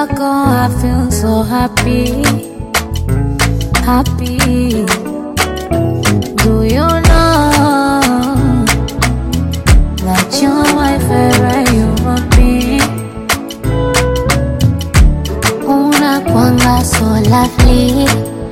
kwako I feel so happy, happy. Do you know that you're my favorite human being? Unakwanga so lovely,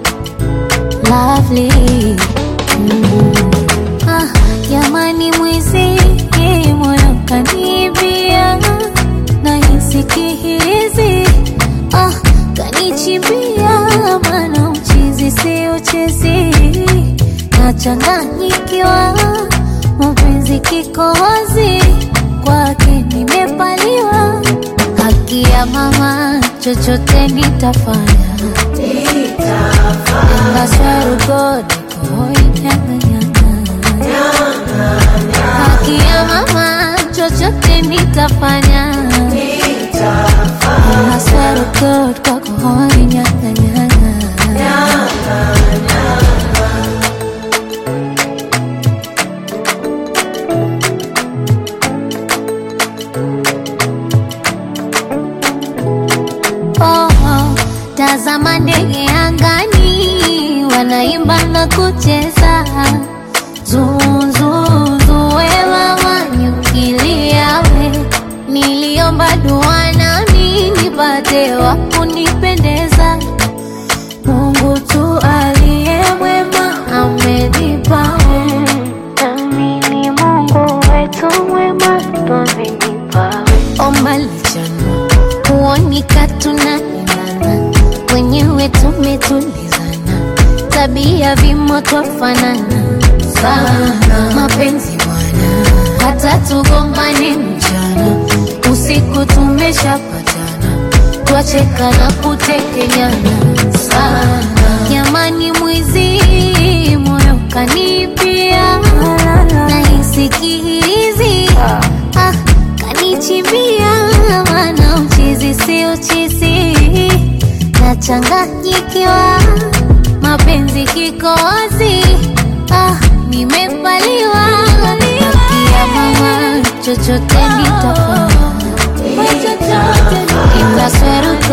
lovely. Mm. Ah, jamani mwizi moyo kanibia nahisi kihirizi ah, kanichimbia mana uchizi si uchezi nachanganyikiwa mapenzi kikohozi kwake nimepaliwa haki ya mama chochote nitafanya engaswarugod haki ya mama chochote nitafanya engaswarugod kwakohoi nyanganyanga Oh, oh, tazama ndege angani wanaimba na kucheza zuzuzuwe nyukiliawe niliomba dua nami nipate wa kunipendeza Mungu tu aliye mwema amenipawe nami ni Mungu wetu mwema twamenipawe omba lichana kuonika tunaendana wenyewe tumetulizana tabia vimo twafanana sana mapenzi bwana hata tugombane mchana usiku tumeshapatana twacheka na kutekenyana sana jamani mwizi moyo kanipia nahisi kihirizi ah, kanichimbia mana uchizi si uchizi nachanganyikiwa mapenzi kikozi ah, nimepaliwa kia mama chochote nitafanya ikasweruko